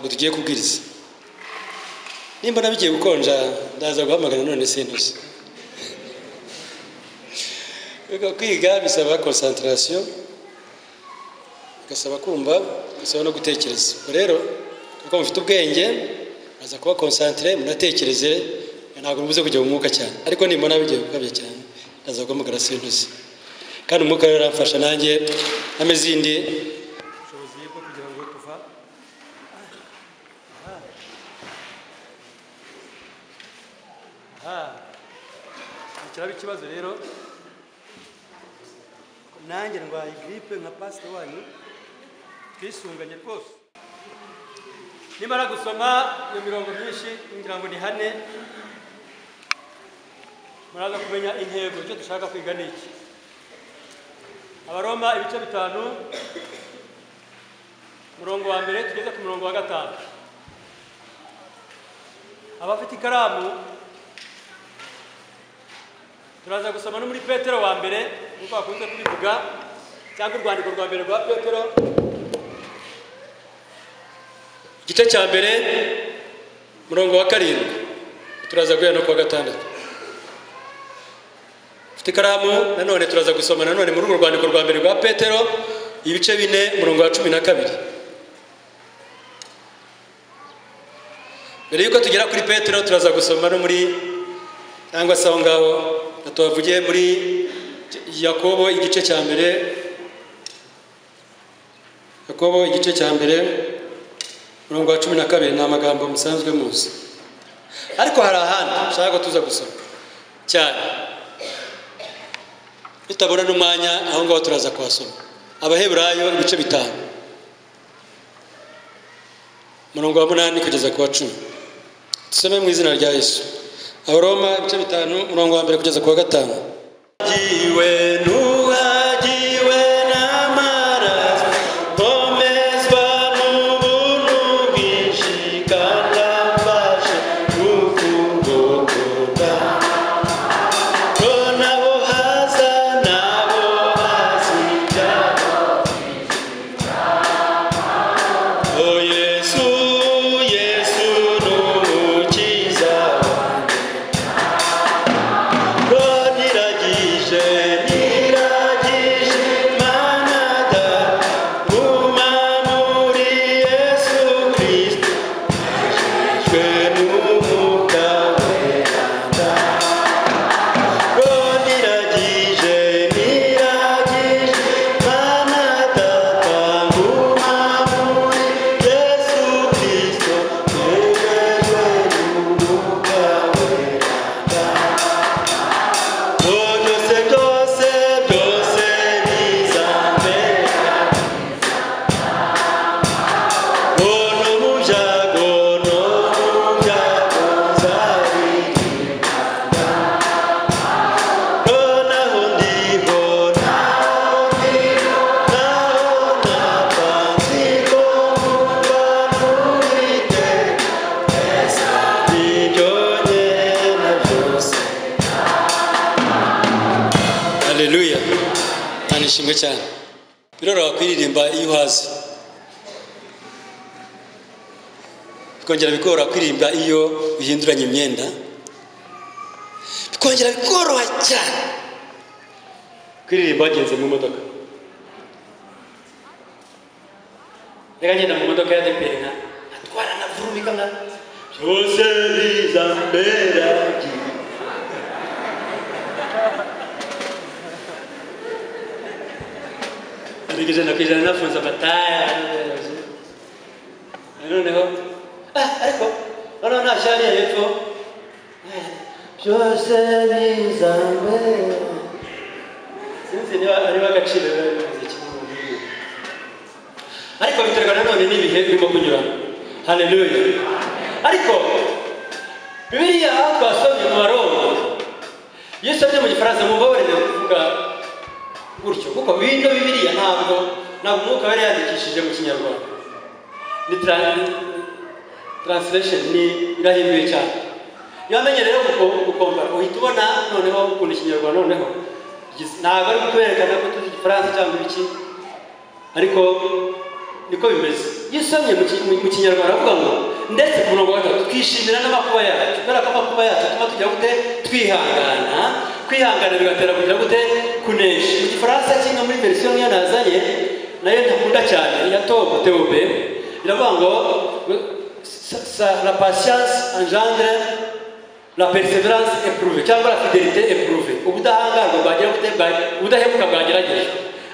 tugiye kubwiriza nimba bigiye gukonja ndaza guhamagara none sintuzi kwiga bisaba konsantarasiyo bigasaba kumva bigasaba no gutekereza ubwo rero kuko mufite ubwenge muraza kuba konsantire munatekereze ntabwo mubuze kujya mu mwuka cyane ariko nimbona bigiye gukabya cyane ndaza guhamagara sintuzi kandi umwuka rero aramfasha nanjye ameze indi kiraba ikibazo rero nanjye ndwaye giripe nka pasita wanyu twisunganye rwose nimara gusoma iyo mirongo myinshi ngira ngo ni hane muraza kumenya intego icyo dushaka kwiga ni iki abaroma ibice bitanu umurongo wa mbere tugeze ku murongo wa gatanu abafite ikaramu turaza gusoma no muri petero wa mbere nk'uko bakunze kubivuga cyangwa urwandiko rwa mbere rwa petero igice cya mbere murongo wa karindwi turaza guhera no kuwa gatandatu ufite ikaramu nanone turaza gusoma nanone muri urwo rwandiko rwa mbere rwa petero ibice bine murongo wa cumi na kabiri mbere y'uko tugera kuri petero turaza gusoma no muri cyangwa se aho ngaho tuhavugiye muri yakobo igice cya mbere yakobo igice cya mbere umurongo wa cumi na kabiri ni amagambo musanzwe muzi ariko hari ahandi ushaka ko tuza gusoma cyane tutabona n'umwanya aho ngaho turaza kuhasoma abaheburayo ibice bitanu umurongo wa munani kugeza ku wa cumi dusome mu izina rya yesu abaroma ibice bitanu umurongo wa mbere kugeza ku wa gatanu haleluya nta ishimwe cyane biroroha kuririmba iyo uhazi bikongera bikoroha kuririmba iyo uhinduranya imyenda bikongera bikoroha cyane kuririmba wagenze mu modoka reka ngenda mu modoka ya deperi nka atwara na vurumu nka byose biza mbere ijana ku ijana nafunze amataya noneho ariko noneho ntashyira hepfo byose biza mbere sinzi niba ariho agaciro ariko biterwa nanone n'ibihe birimo kunyuramo haleluya ariko bibiriya twasomye mu marombo iyo usomye mu gifaransa mubabarire kuvuga gutyo kuko bino bibiriya ntabwo ntabwo umwuka yari yandikishije mu kinyarwanda ni taransitirasheni ni irahinduye cyane iyo wamenye rero gukombara uhita ubona noneho ukunda ikinyarwanda noneho ntabwo ari kutwerekana ko tuzi igifaransa cyangwa ibiki ariko niko bimeze iyo usomye mu ki- mu- mu kinyarwanda aravuga ngo ndetse ku murongo wa gatatu twishimira n'amakuba yacu kubera ko amakuba yacu tuba tujya gute twihangana kwihangana bigatera kujya gute kunesha mu gifaransa kimwe muri verisiyo niyo nazanye nayo ntakunda cyane ya tom teobe iravuga ngo sa- sa- la patience engendre la perseverance eprouve cyangwa la fidelite eprouve ubudahangarwa bwagira gute bwa- ubudahemuka bwagerageje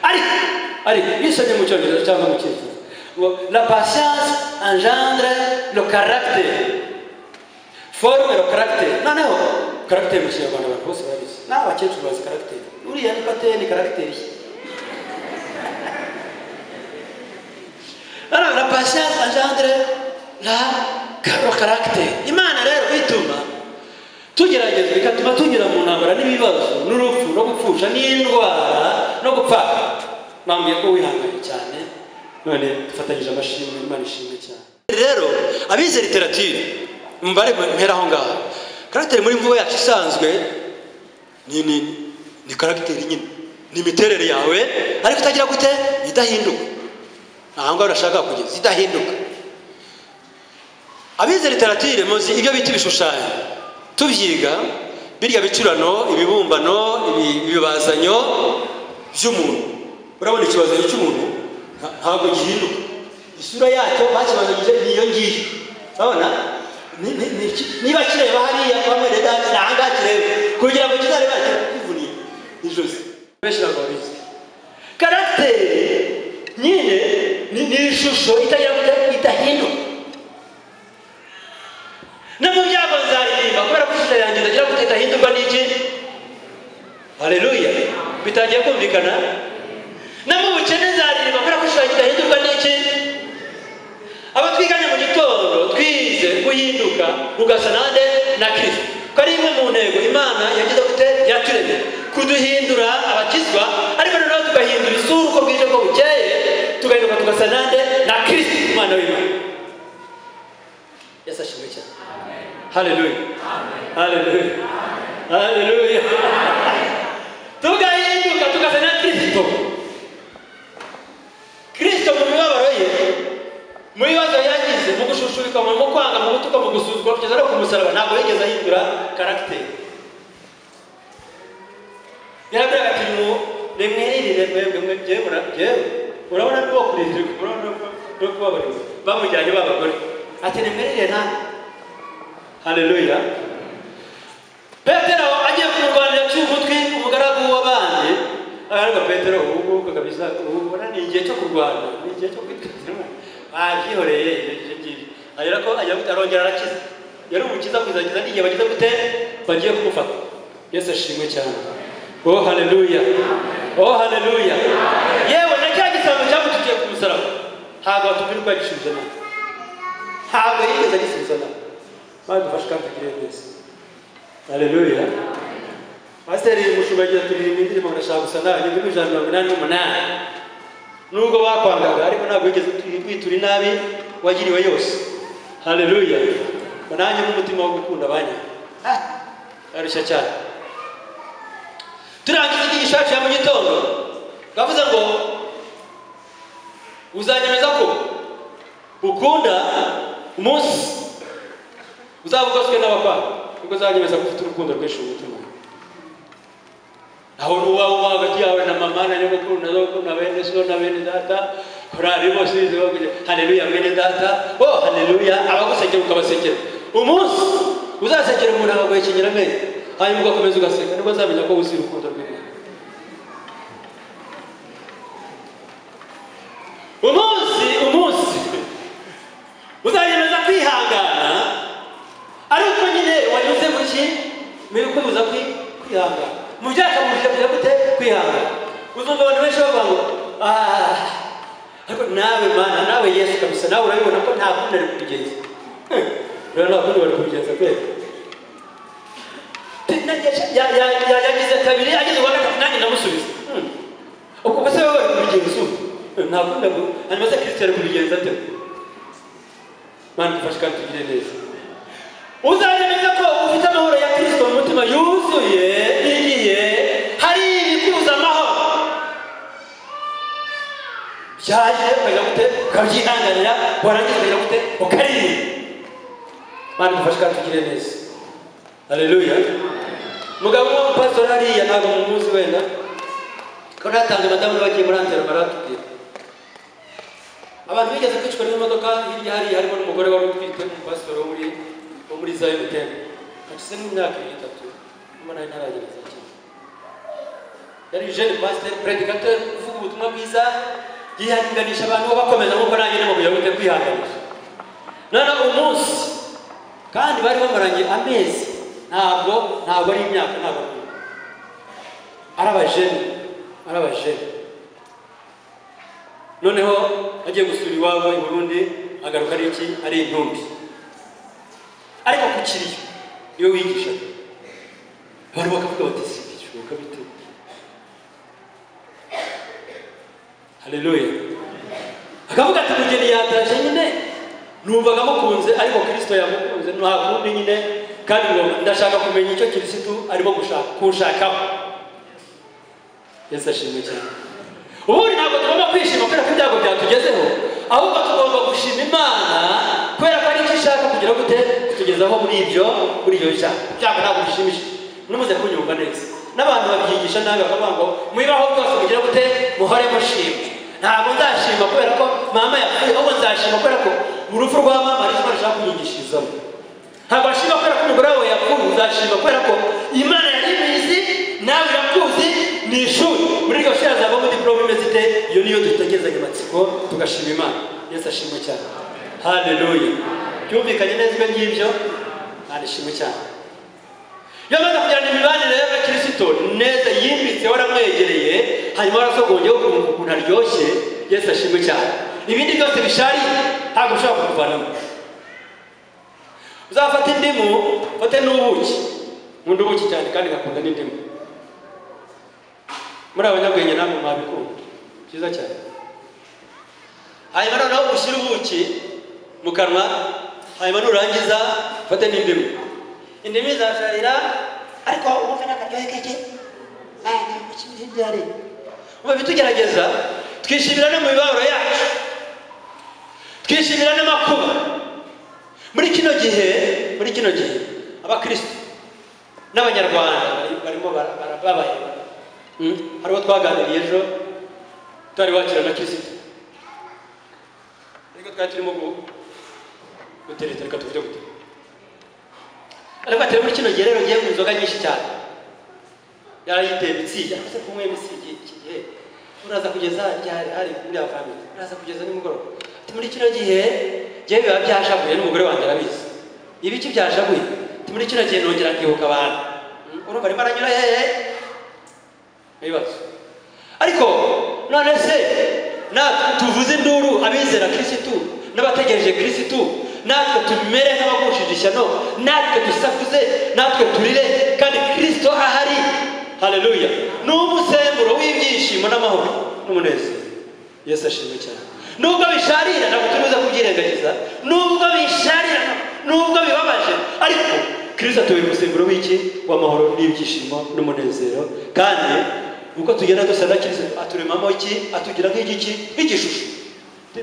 ariko ariko bisomye mu cyongereza cyangwa mu cyongereza ngo la patience engendre le caractère forme le caractère noneho caractère mu kinyarwanda abantu bose babizi n'abakecuru bazi caractère uriya ni pateye ni caractère ye Alors, la patience engendre la le caractère. Imana rero ituma tugerageza bigatuma tunyura mu ntambara n'ibibazo n'urupfu no gupfusha n'indwara no gupfa bambwiye ko wihanganye cyane none dufatanyije amashimwe imana ishimwe cyane rero abize literatire mubare mpera aho ngaho karagiteri muri mvugo yacu isanzwe ni ni ni karagiteri nyine ni imiterere yawe ariko itagira gute idahinduka aha ngaho urashaka kugeza idahinduka abize literatire muzi ibyo bita ibishushanyo tubyiga birya bicurano ibibumbano ibi- ibibazanyo by'umuntu urabona ikibazanyo cy'umuntu nta- ntabwo gihinduka isura yacyo bakibazanyije niyo ngiyo urabona Ni- ni- ni iki- niba kireba hariya bamwe reda aha ngaha kireba kugira ngo kizareba kikuvuniye ijosi benshi ntabwo babizi karagiteri nyine ni ni ishusho itagira gute idahinduka no mu byago nzaririmba kubera ko ishusho yanjye itagira gute idahindurwa n'iki haleluya bitangiye kumvikana no mu bukene nzaririmba kubera ko ishusho yanjye idahindurwa n'iki abo twiganye mu gitondo twize guhinduka ugasa nande na kristo ko ari imwe mu ntego imana yagize gute yaturemye kuduhindura abakizwa ariko noneho tugahindura isura uko bwije ko bukeye tugahinduka tugasa nande na kristo umwana w'imana yesu ashimwe cyane haleluya haleluya haleluya tugahinduka tugasa na kristo kristo mu mibabaro ye mu bibazo yagize mu gushushubika mu mu kwanga mu gutuka mu gusuzugura kugeza no ku musaraba ntabwo yigeze ahindura karagiteri yarabwira ati mu rimwiririre mwebwe mwe jyewe mura jyewe urabona ko kurizirika urabona no kubabarira bamujyanye b'abagore ati nimwiririre nta haleluya petero agiye kumurwanira aciye umutwe umugaragu w'abandi aravuga petero ubu ngubu kabisa ubu ubona ni igihe cyo kurwana ni igihe cyo kwitazima babyihoreye ibyo ngibyo arera ko agira gute arongera arakiza yari umukiza kuzakiza n'igihe bagize gute bagiye kumufata yesu ashimwe cyane oh haleluya oh haleluya yewe na cya gisambo cyamututiye ku musaraba ntabwo watumirwa gisubiza nawe ntabwo yigeze agisubiza nawe maze dufashe kandi tugire neza Haleluya. Pasiteri Mushubagira turirimba indirimbo ndashaka gusa nawe igihumbi ijana na mirongo inani n'umunani. Nubwo bakwangaga ariko ntabwo wigeze uturi- witura inabi wagiriwe yose. Haleluya. Ngo nanjye n'umutima wo gukunda abanye. Ah, Arushya cyane. Turangiza inyigisho yacu ya mu gitondo. Twavuze ngo uzanyemeza ko ukunda umunsi uzavuga uzwe n'abakwanga nibwo uzanyemeza ko ufite urukundo rwinshi mu mutima aho uba uba hagati yawe na mama na nyogokuru na zokuru na bene so na bene data korari bose bize bavuga haleluya bene data oh haleluya abagusekera ukabasekera umunsi uzasekera umuntu akaguhekenyera amenyo hanyuma ugakomeza ugaseka nibwo azamenya ko wuzuye urukundo rw'imana umunsi umunsi uzayemeza kwihangana ariko nyine wanyuze mu ki muri kubuza kwi- kwihangana mu byakamushije kugira gute kwihangana uzumva abantu benshi bavuga ngo "Ah, ariko nawe mana nawe yesu kabisa nawe urabibona ko nta kundi ari kubigenza Hmm, rero nta kundi bari kubigenza kwera yagize kabiri ageze uwa gatatu nanjye ndamusubiza Hmm. ubwo ubwo se wowe bari kubigenza ubu Hmm, nta kundi ari- hanyuma se kirisito ari kubigenza ate mana dufashe kandi tugire neza uzayemeza ko ufite amahoro ya kirisito mu mutima yuzuye igiye hari ibikuza amahoro cyaje ukajya gute ukabyihanganira warangiza ukajya gute ukaririmba mana dufashe kandi tugire neza hareruya mugabo w'umupasitori hariya ntabwo mu munsi wenda ko natanze madamu bagiye muri antera baratubwira abantu bigeze kwicwa n'imodoka hirya hariya harimo n'umugore wari utwite umupasitori wo muri wo muri za emutiyeni hashize nk'imyaka ibiri itatu nyuma nayo ntaragera za kera yari jeune pasteur prédicateur uvuga ubutumwa bwiza yihanganisha abantu bakomeza nk'uko nanjye nabo kugira ngo ujye kwihanganisha noneho umunsi kandi bari bamaranye amezi ntabwo ntabwo ari imyaka ntabwo ari imyaka ari abajene ari abajene noneho agiye gusura iwabo i burundi agaruka ari iki ari intumbi ariko ku kiriyo niwe wigisha abantu bakavuga bati si bishoboka bite haleluya akavuga ati umugeni yataje nyine numvaga amukunze ariko kirisito yamukunze nta kundi nyine kandi ngo ndashaka kumenya icyo kirisito arimo gushaka kunshakaho yesu ashimwe cyane ubundi ntabwo tugomba kwishima kubera ko ibyago byatugezeho ahubwo tugomba gushima imana kubera ko ari icyo ishaka kugira gute kutugezaho muri ibyo muri ibyo bishaka ibyago ntabwo bishimishije ntimuze kunyumva neza n'abantu babyigisha nabi bakavuga ngo mubibaho byose mugire gute muhore mushima ntabwo nzashima kubera ko mama yapfuye ahubwo nzashima kubera ko mu rupfu rwa mama ari imana ishaka kunyigishirizamo ntabwo washima kubera ko umugore wawe yapfuye uzashima kubera ko imana yari ibizi nawe irakuzi ni ishuri muri iryo shuri hazavamo diporome imeze ite iyo niyo dutegerezanya amatsiko tugashima imana yesu ashimwe cyane haleluya byumvikanye neza ibyo ngibyo ntanishimwe cyane iyo amaze kugirana imibanire y'abakirisitu neza yimbitse waramwegereye hanyuma warasogongeho ukuntu ukuntu aryoshye yesu ashimwe cyane ibindi byose bishariye ntabwo ushobora kubivanamo uzafata indimu ufate n'ubuki nkunda ubuki cyane kandi ngakunda n'indimu muri abanyabwenge namwe mwabikunda byiza cyane hanyuma noneho ushyire ubuki mu kanwa hanyuma nurangiza ufate n'indimu indimi zasharira ariko wumve n'akaryohe keke ntibyari ubu bitugerageza twishimira no mu mibabaro yacu twishimira n'amakuba muri kino gihe muri kino gihe abakristo n'abanyarwanda bari- barimo bara- bara- babaye Hmm? hari uwo twaganiriye ejo tutari wakira na kirisito ariko twari turimo gutereta reka tuvuge gute ariko atari muri kino gihe rero ngiye mu nzoga nyinshi cyane yarayiteye mitsingi ariko se kunywa mitsingi iki gihe uraza kugeza ryari hari muri avamiri uraza kugeza nimugoroba ati muri kino gihe ngewe biba byashavuye n'umugore wanjye arabizi ibiki byashavuye ati muri kino gihe nongera nkibuka abantu Mm, urumva arimo aranyura hehe ibibazo ariko none se natwe tuvuze induru abizera kirisitu n'abategereje kirisitu natwe tumere nk'abagushije ishyano natwe dusakuze natwe turire kandi kirisito ahari hareruya ni umusemburo w'ibyishimo n'amahoro n'umunezero yesu ashimwe cyane nubwo bisharira ntabwo turi buze kubyirengagiza nubwo bisharira nubwo bibabaje ariko kirisito atubera umusemburo w'iki w'amahoro n'ibyishimo n'umunezero kandi uko tugenda dusa na kirisito aturemamo iki atugira nk'igiki nk'igishusho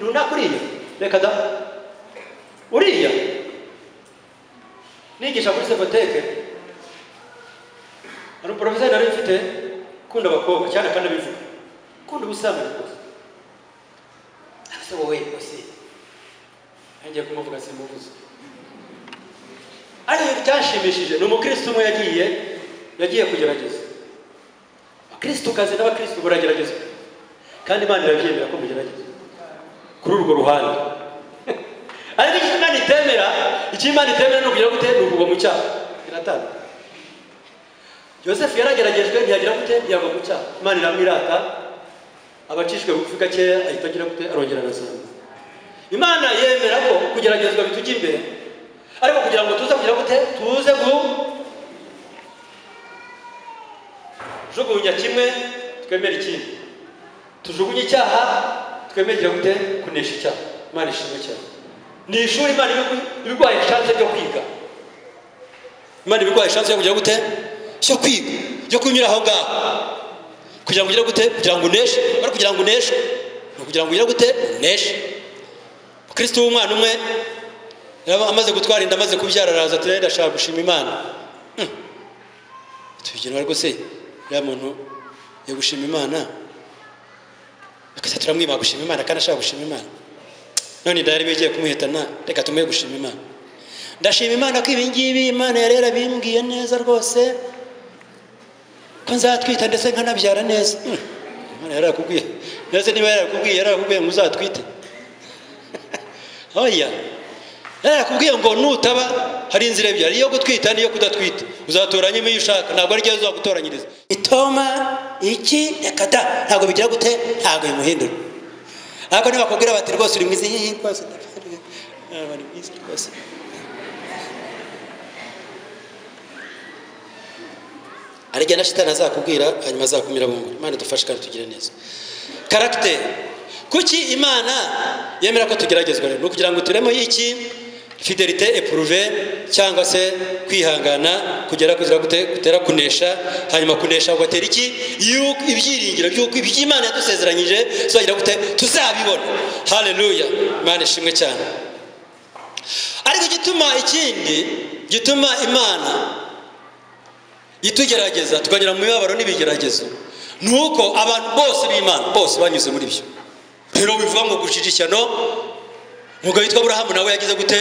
runaka uriya reka da uriya nigisha kuri sekoteke hari umuporofeseri nari mfite ukunda abakobwa cyane kandi abivuga ukunda ubusambanyi rwose ese wowe rwose ngiye kumuvuga simuvuze ariko byashimishije ni umukristo umwe yagiye yagiye kugerageza abakristo kazi n'abakristo burageragezwa kandi imana irabyemera ko mugerageza kuri urwo ruhande ariko icyo imana itemera icyo imana itemera ni ukugira gute ni ukugwa mu cyaha iratanga yosefu yarageragejwe ntiyagira gute ntiyagwa mu cyaha imana iramwirata abacishwe bugufi gakeya ahita agira gute arongera arazamuka imana yemera ko kugeragezwa bitujya imbere ariko kugira ngo tuze kugira gute tuze kujugunya kimwe twemere ikindi tujugunye icyaha twemerera gute kunesha icyaha imana ishimwe cyane ni ishuri imana ibigu- ibiguhaye ishanse ryo kwiga imana ibiguhaye ishansi yo kugira gute cyo kwiga yo kunyura aho ngaho kugira ngo ugire gute kugira ngo uneshe ariko kugira ngo uneshe ni kugira ngo ugire gute uneshe kristo w'umwana umwe yaba amaze gutwara inda amaze kubyara araza ati rero ashaka gushima imana tubigenera rwose uriya muntu yo gushima imana akajya turamwima gushima imana kandi ashaka gushima imana none idari bigiye kumuhitana reka tumuhe gushima imana ndashima imana ko ibi ngibi imana yarera bimbwiye neza rwose ko nzatwita ndetse nkanabyara neza Hmm. imana yarakubwiye ndetse niba yarakubwiye yarakubwiye ngo uzatwite oya yarakubwiye ngo nutaba hari inzira ebyiri iyo gutwita n'iyo kudatwita uzatoranyemo iyo ushaka ntabwo ari ryo zagutoranyiriza itoma iki reka da ntabwo bigira gute ntabwo bimuhindura ariko nibakubwira bati rwose uri mwiza hihi rwose ndakubwira, ah, uri mwiza rwose hari igihe na shitani azakubwira hanyuma azakumira bunguri imana idufashe kandi tugire neza karagiteri kuki imana yemera ko tugeragezwa rero ni ukugira ngo turemo y'iki fidelite epuruve cyangwa se kwihangana kugera kuzira gute- gutera kunesha hanyuma kunesha ugatera iki Yuko ibyiringiro by'uko ibyo imana yadusezeranyije tuzagira gute tuzabibona haleluya imana ishimwe cyane ariko igituma ikindi gituma imana itugerageza tukanyura mu mibabaro n'ibigeragezo ni uko abantu bose b'imana bose banyuze muri byo rero bivuga ngo gucira ishyano umugabo witwa aburahamu nawe yagize gute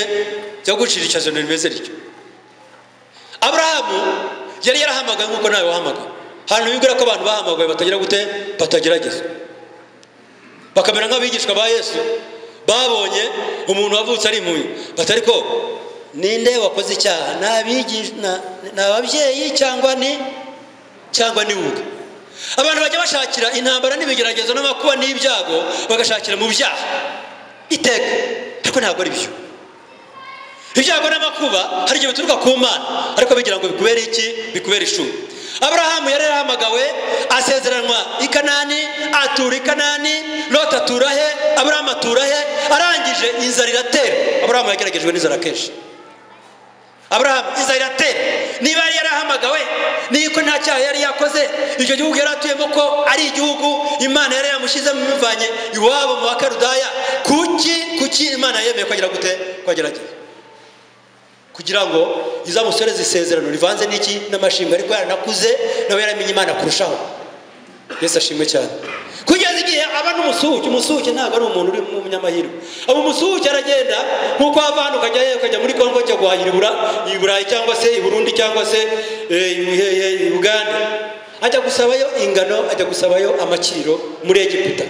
yo gucira ishyano rimeze rityo aburahamu yari yarahamagaye nk'uko nawe wahamagaye hano bibwira ko abantu bahamagaye batagira gute batagerageza bakamera nk'abigishwa ba yesu babonye umuntu wavutse ari impuye bati ariko ninde wakoze icyaha ni abigish- na- ni ababyeyi cyangwa ni cyangwa ni wowe abantu bajya bashakira intambara n'ibigeragezo n'amakuba n'ibyago bagashakira mu byaha iteka ariko ntabwo ari byo ibyago n'amakuba hari igihe bituruka ku mana ariko bigira ngo bikubere iki bikubere ishuri aburahamu yari yarahamagawe asezeranwa i kanani atura i kanani loti atura he aburahamu atura he arangije inzara iratera aburahamu yageragejwe n'inzara kenshi aburahamu inzara iratera niba yari yarahamagawe niko nta cyaha yari yakoze icyo gihugu yari atuyemo ko ari igihugu imana yari yamushyizemo imuvanye iwabo mu bakarudaya kuki kuki imana yemeye kwagira gute kwagerageza kugira ngo izamusoreze isezerano rivanze n'iki n'amashinga ariko yaranakuze nawe yaramenye imana kurushaho yesu ashimwe cyane kugeza igihe aba n'umusuhuke umusuhuke ntabwo ari umuntu uri mu munyamahirwe aba umusuhuke aragenda nk'uko wava hano ukajya he ukajya muri kongo cyangwa guhahira ibura i burayi cyangwa se i burundi cyangwa se eh, i hehe i buganda ajya gusabayo ingano ajya gusabayo amakiriro muri egiputa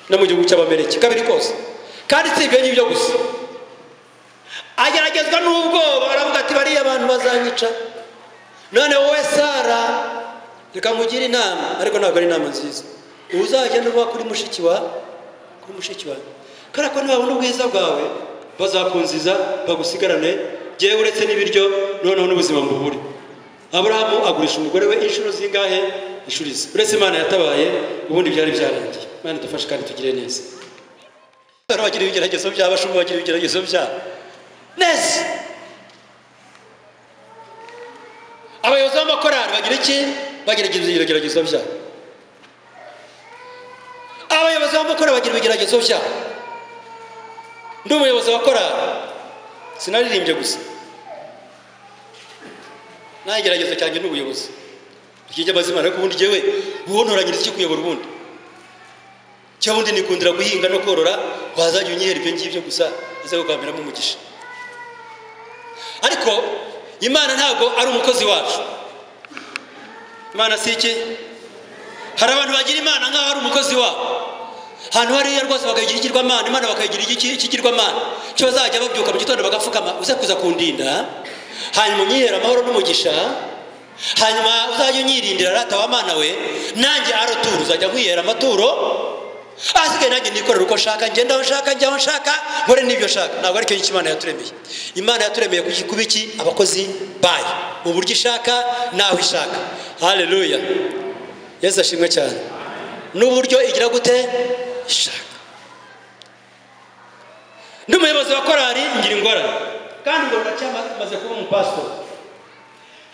no mu gihugu cy'abameriki kabiri kose kandi si ibyo ngibyo gusa ageragezwa n'ubwoba aravuga ati bariya abantu bazanyica none wowe sara reka nkugire inama ariko ntabwo ari inama nziza uzagenda uba kuri mushiki wa kuri mushiki wawe kubera ko nibabona ubwiza bwawe bazakunziza bagusigarane yewe uretse n'ibiryo noneho n'ubuzima mbubure aburahamu agurisha umugore we inshuro zingahe inshuro izi uretse imana yatabaye ubundi byari byarangiye imana idufashe kandi tugire neza abantu bagira ibigeragezo byabo abashumba bagira ibigeragezo byabo neza abayobozi b'amakorari bagira iki bagira ibigeragezo byabo abayobozi b'amakorari bagira ibigeragezo byabo ndi umuyobozi wa korari sinaririmbye gusa nta geragezo cyanjye ni ubuyobozi ryijya amazina ariko ubundi jyewe buhontoranyiriza iki kuyobora ubundi cyangwa undi nikundira guhinga no korora wazajya unyihera ibyo ngibyo gusa uze kugamberamo umugisha ariko imana ntabwo ari umukozi wacu imana si iki hari abantu bagira imana nk'aho ari umukozi wabo ahantu hariya rwose bakayigira ikigirwamana imana bakayigira iki- ikigirwamana cyo bazajya babyuka mu gitondo bagapfukama uze kuza kundinda hanyuma unyihera amahoro n'umugisha hanyuma uzajya unyirindira rata wa mana we nanjye arotura uzajya nkwihera amaturo ahasigaye nanjye nikorera uko nshaka ngenda aho nshaka njya aho nshaka nkore n'ibyo nshaka ntabwo aricyo ngicyo imana yaturemeye imana yaturemeye kuki- kuba iki abakozi bayo mu buryo ishaka n'aho ishaka haleluya yesu ashimwe cyane n'uburyo igira gute ishaka ndi umuyobozi wa korari ngira ingorane kandi ngo ndacyamaze kuba umupasitori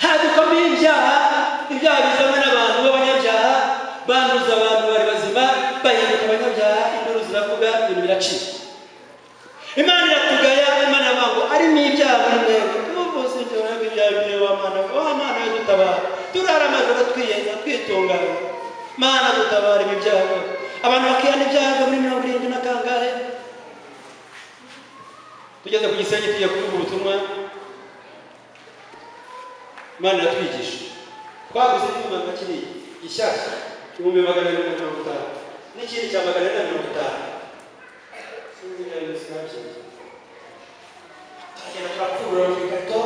hadukwamo ibyaha ibyaha bizanwe n'abantu b'abanyabyaha banduza abantu bari bazima bahinduka abanyabyaha induru ziravuga ibintu biracika imana iratugaya imana yavuga ngo arimo ibyaha buri mwebwe tumuvuze ibyo mwebwe ibyaha bimwe wa mana wa mana we dutabara turara amajoro twiyenda twitunganya mana dutabara ibi byago abantu bakihana ibyago muri mirongo irindwi na kangahe tugeze ku gisenyi tugiye kuvuga ubutumwa imana iratwigisha twaguze ibyuma nka kiriya gishyashya ibihumbi magana abiri na mirongo itanu n'ikindi cya magana ane na mirongo itanu turagenda turapfurura mu ikarito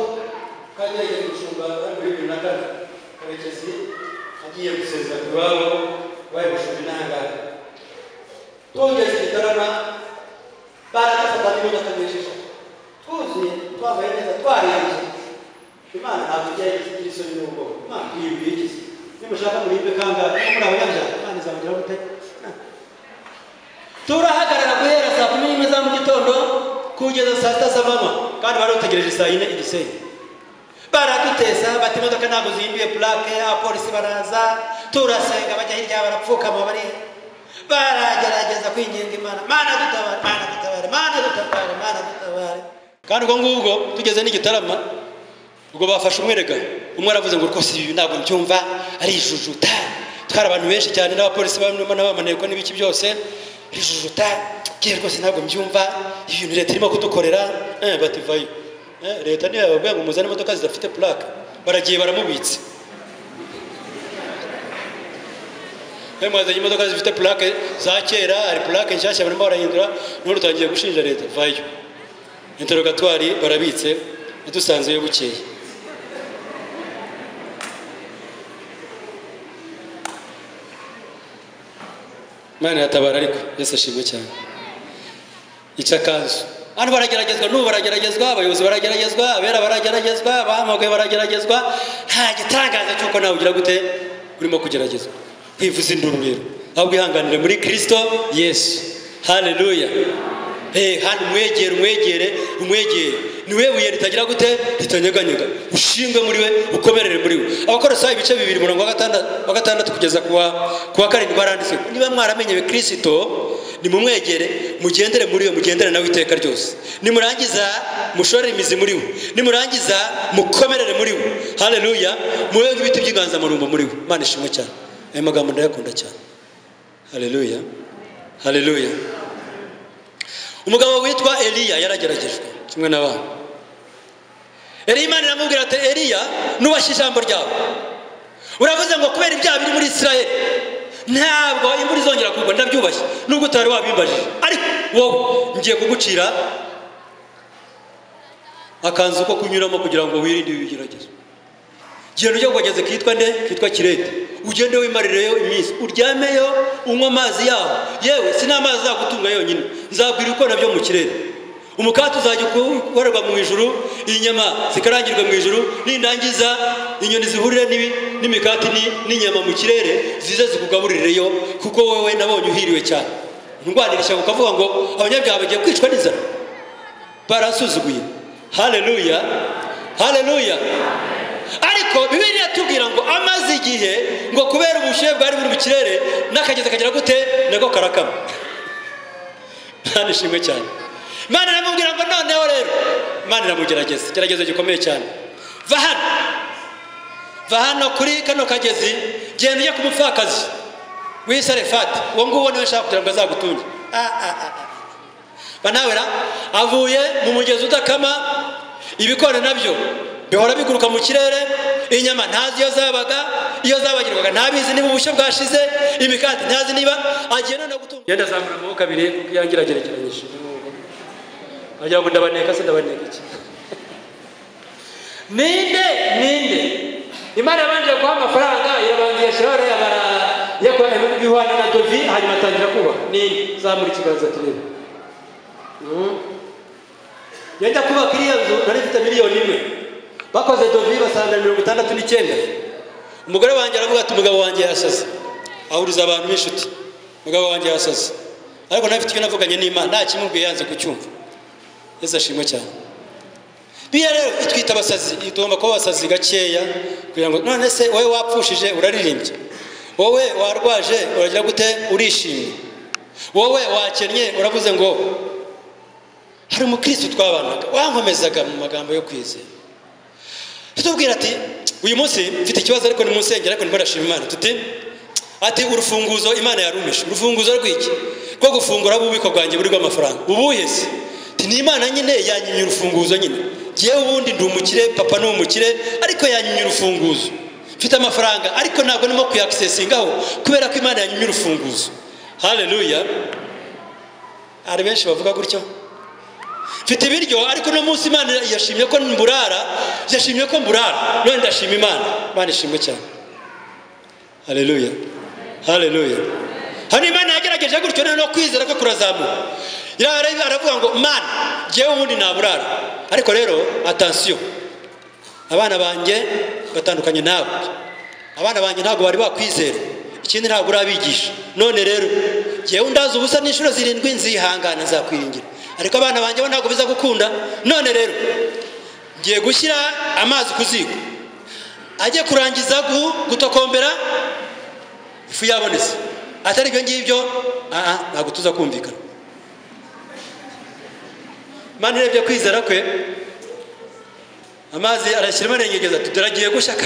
kandi yagiye gucunga muri bibiri na kane karekezi agiye gusezera ku iwabo bari gushumba intangara twongeze igitarama baradafata n'imodoka nyinshi twuzuye twabaye neza twarenze imana ntabwo ijya igira isoni n'ubwoba imana tuyimba iyigize nimushaka muribwe kangahe ko muri abanyabyaha imana izabageraho gute turahagarara guhera saa kumi n'imwe za mu gitondo kugeza saa sita z'amanywa kandi bari bategereje saa yine igisenyi baradutesa bati imodoka ntabwo zihinduye purake abapolisi baraza turasenga bajya hirya barapfukama bari baragerageza kwinginga imana mana dutabare mana dutabare mana dutabare mana dutabare kandi ubwo ngubwo tugeze n'igitarama ubwo bafashe umwerega umwe aravuze ngo rwose ibi ntabwo mbyumva ari ijujuta twari abantu benshi cyane n'abapolisi barimo n'abamaneye ko n'ibiki byose ijujuta ngiye rwose ntabwo mbyumva ibi bintu leta irimo kudukorera eh, bati vayo Eh, leta niyo yababwiye ngo muzane imodoka zidafite purake baragiye baramubitse Eh, mwazanye imodoka zifite purake za kera hari purake nshyashya barimo barahindura n'ubu rutangiye gushinja leta vayo interogatwari barabitse yadusanzeyo bukeye imana yatabara ariko yesu ashimwe cyane ica kanzu hano barageragezwa n'ubu barageragezwa abayobozi barageragezwa abera barageragezwa abahamagaye barageragezwa nta gitangaza cy'uko nawe ugira gute urimo kugeragezwa kwivuza induru rero ahubwo ihanganire muri kirisito yesu haleluya Eh, hano umwegere umwegere umwegere niwe buye ritagira gute ritanyeganyega ushingwe muri we ukomerere muri we abakorosayi ibice bibiri murongo wa gatandatu wa gatandatu kugeza kuwa kuwa karindwi baranditse niba mwaramenyewe kirisito nimumwegere mugendere muri we mugendere nawe iteka ryose nimurangiza mushorere imizi muri we nimurangiza mukomerere muri we haleluya mube nk'ibiti by'inganzamarumbo muri we imana ishimwe cyane ayo magambo ndayakunda cyane haleluya haleluya umugabo witwa eliya yarageragejwe kimwe n'abantu eliya imana iramubwira ati eliya nubashye ijambo ryawe uravuze ngo kubera ibyaha biri muri israel ntabwo imvura izongera kugwa ndabyubashye nubwo utari wabimbajije ariko wowe ngiye kugucira akanzu ko kunyuramo kugira ngo wirinde ibi bigeragezo genda ujya kugageze kitwa nde kitwa kirete ugende wimarireyo iminsi uryameyo unywa amazi yaho yewe si n'amazi azagutunga yonyine nzabwira uko nabyo mu kirere umukati uzajya ukorerwa mu ijuru inyama zikarangirwa mu ijuru nindangiza inyoni zihurire n'ibi- n'imikati ni- n'inyama mu kirere zize zikugaburireyo kuko wowe nabonye uhiriwe cyane ndwanira ishyaka ukavuga ngo abanyabyaha bagiye kwicwa n'inzara barasuzuguye haleluya haleluya ariko bibiri yatubwira ngo amaze igihe ngo kubera ubushyuhe bwari buri mu kirere n'akagezi kagira gute nako karakama ntanishimwe cyane imana iramubwira ngo noneho rero imana iramugerageza igerageza gikomeye cyane va hano va hano kuri kano kagezi genda ujye ku mupfakazi w'isarefati uwo nguwo niwe nshaka kugira ngo azagutunge Ah, ah, ah, ah. banawera avuye mu mugezi udakama ibikona nabyo bihora biguruka mu kirere inyama ntazi iyo zabaga iyo zabagirwaga ntabizi niba ubushyo bwashize imikati ntazi niba agiye noneho gutunga yenda azamura amaboko abiri kuko yangira agerekeranyije agira ngo ndabaneka se ndabaneka iki ninde ninde imana yabanje guha amafaranga irabanza iyashyiraho ariya bara yakora ibihwana na dovi hanyuma atangira kubaka ninde zamura ikiganza turebe yajya kubaka iriya nzu nari ifite miliyoni imwe bakoze dovi basanga mirongo itandatu n'icyenda umugore wanjye aravuga ati umugabo wanjye yasaze ahuriza abantu b'inshuti umugabo wanjye yasaze ariko ntafite icyo navuganye n'imana nta kimubwiye yanze kucyumva yesu ashimwe cyane biriya rero itwita abasazi tugomba kuba abasazi gakeya kugira ngo none se wowe wapfushije uraririmbye wowe warwaje uragira gute urishimye wowe wakennye uravuze ngo hari umukirisitu twabanaga wankomezaga mu magambo yo kwizera tubwira ati uyu munsi mfite ikibazo ariko ni mu nsengero ariko ndimo ndashima imana tuti ati urufunguzo imana yarumije urufunguzo rw'iki rwo gufungura ububiko bwanjye buri bw'amafaranga ubuhe se Ati, ni imana nyine yanyimye urufunguzo nyine ngewe ubundi ndi umukire papa ni umukire ariko yanyimye urufunguzo mfite amafaranga ariko ntabwo ndimo kuyakisesingaho kubera ko imana yanyimye urufunguzo haleluya hari benshi bavuga gutyo mfite ibiryo ariko uno munsi imana yashimye ko mburara yashimye ko mburara none ndashima imana imana ishimwe cyane haleluya haleluya hano imana yagerageje gutyo none no kwizera ko kurazamuka irareba aravuga ngo mana ngewe ubundi naburara ariko rero atansiyo abana banjye batandukanye nawe abana banjye ntabwo bari bakwizera ikindi ntabwo urabigisha none rero ngewe ndazi ubusa n'inshuro zirindwi nzihangana nzakwiringira ariko abana banjye bo ntabwo biza gukunda none rero ngiye gushyira amazi ku ziko ajye kurangiza gu- gutokombera ifu yabonetse atari ibyo ngibyo aha ntabwo tuza kumvikana imana urebye kwizera kwe amazi arashyiramo arengegeza ati turagiye gushaka